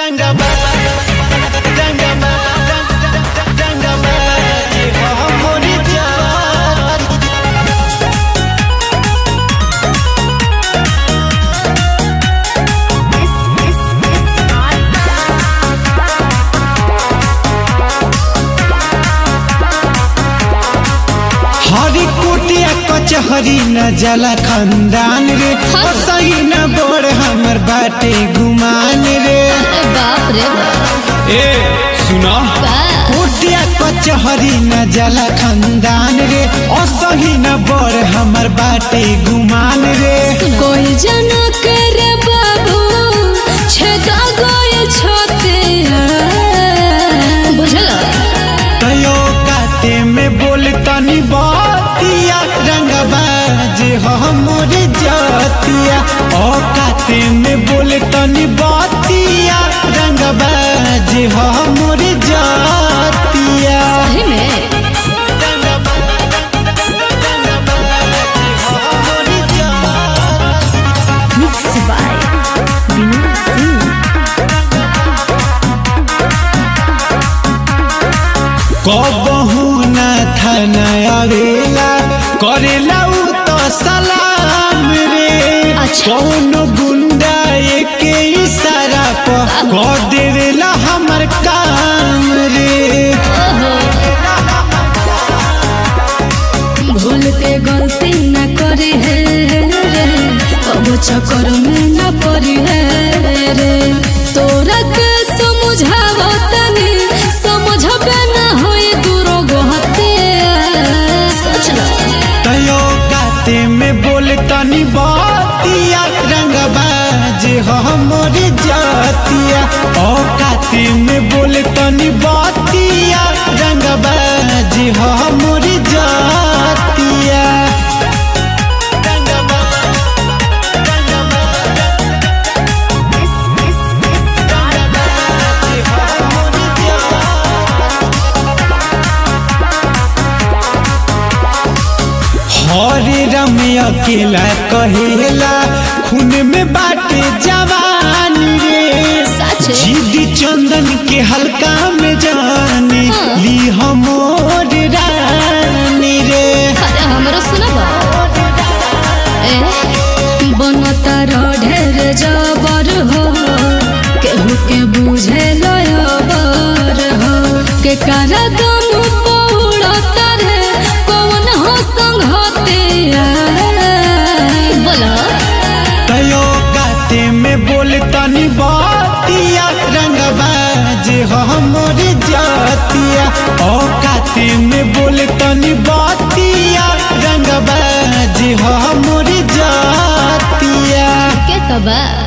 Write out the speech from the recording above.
रंगमा रंगमा रंगमा ये हो मोरी जान हरी कुटिया कचहरी न जला खंदान रे हाँ। ओ सही न बोर हमर बाटे गुमान रे अरे बाप रे बाप ए सुना बा। कुटिया कचहरी न जला खंदान रे ओ सही न बोर हमर बाटे गुमान रे कोई जना करे बाबू छेदा गए छोते बुझल तयो काटे में बोल तनी बातिया रंगबाज हमर जातिया ओ काटे में बोल तनी बातिया रंगबाज हमर जातिया सही में मिक्स बाय विनोद सिंह कबहू न थाना आवेला करेला उ तो सलाम रे अच्छा। कौन गुंडा एके इशारा पर कह देवेला हमर काम रे भूल के गलती न करी है रे अब चक्कर में न पड़ी है रे तोरा के समझावो तनी समझबे न होई दूरो गोहते सोच लो तयो गाते में बोल तनी बातिया रंगबाज हमर जातिया ओ गाते में बोल तनी बातिया रंगबाज हमर जातिया हरे रमिया अकेला कहेला खून में बाटे जवानी रे सच जीदी चंदन के हल्का में जानी हाँ। ली हमोर रानी रे अरे हमरो सुनबा ए बनता ढेर जबर हो केहू के बुझे लयबर हो के कारा दम पौड़ता रे कौन हो संगते बोला तयो गाते में बोल तनी बातिया रंगबाज हमर जातिया ओ गाते में बोल तनी बातिया रंगबाज हमर जातिया के तबा